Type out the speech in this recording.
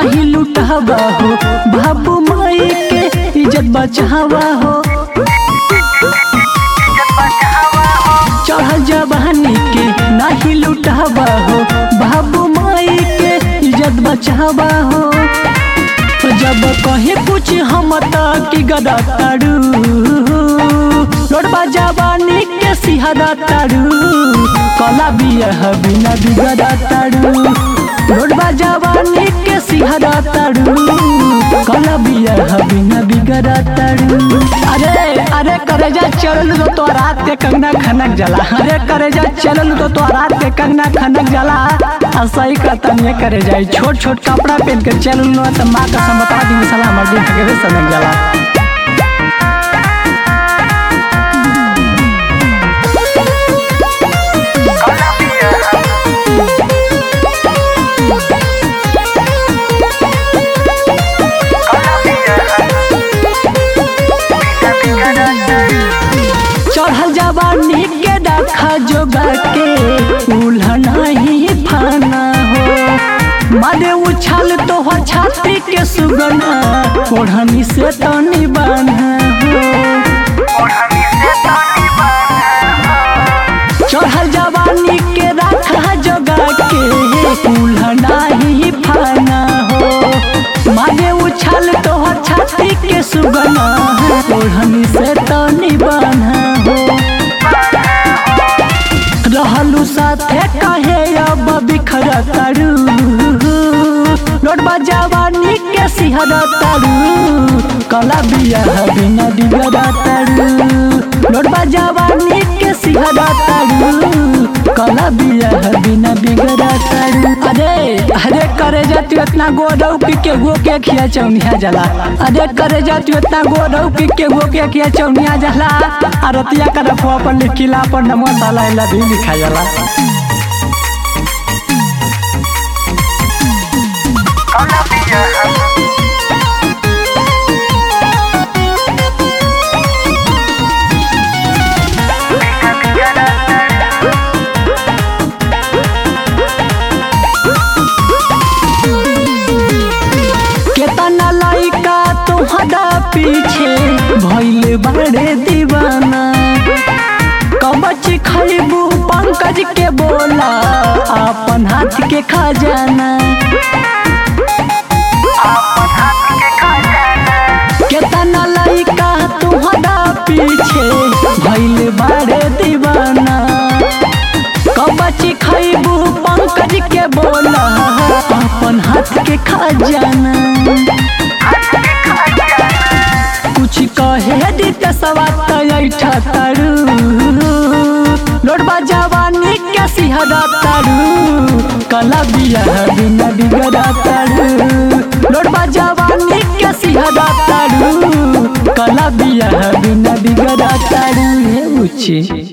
नाही लुटावा हो बाबू माई के इज्जत बचावा हो चढ़ल जवानी के नाही लुटावा हो बाबू माई के इज्जत बचावा हो जब कहे कुछ हम की गदा ताड़ू लोटबा जवानी के सिहरा ताड़ू कला बिया बिना बिगड़ा ताड़ू लोटबा जवानी के सिहरा ताड़ू कला बिया बिना बिगड़ा ताड़ू अरे अरे करे जा चल तो तो रात के कंगना खनक जला अरे करे जा चल तो तो रात के कंगना खनक जला असही कहता नहीं करे जाए छोट छोट कपड़ा पहन के चल तो माँ का समता दिन सलाम मर्दी हगवे सनक जला चढ़ल जवानी के डाखा जोगा के उल्हना ही फाना हो मारे उछाल तो हो छाती के सुगना ओढ़नी से तनी बाना हो चढ़ल जवानी के राखा जोगा के उल्हना ही फाना हो मारे उछाल तो हो छाती के सुगना ओढ़नी से तनी बाना हो रहलू साथे कहे अब बिखर तारू लोटबा जवानी के सिहर तारू कला बिया बिना बिगड़ा तारू लोटबा जवानी के सिहर तारू कला बिया बिना बिगड़ा तारू अरे अरे करे जाती इतना गोरौ की के गो के खिया चौनिया जला अरे करे जाती इतना गोरौ की के गो के खिया चौनिया जला अरतिया कर फो पर लिखिला पर नमो साला इला भी लिखा जाला केतना लइका तुहरा पीछे भइल बड़े दीवाना कबच खैबू पंकज के बोला अपन हाथ के खजाना केतना लइका तुहरा पीछे भइल बड़े दीवाना कबच खैबू पंकज के बोला अपन हाथ के खजाना कुछ कहे दित सवात ऐठा तारू लोटबा जवानी के सिहरा तारू कला बिया बिना बिगड़ा तारू लोटबा जवानी के सिहरा तारू कला बिया बिना बिगड़ा तारू हे उची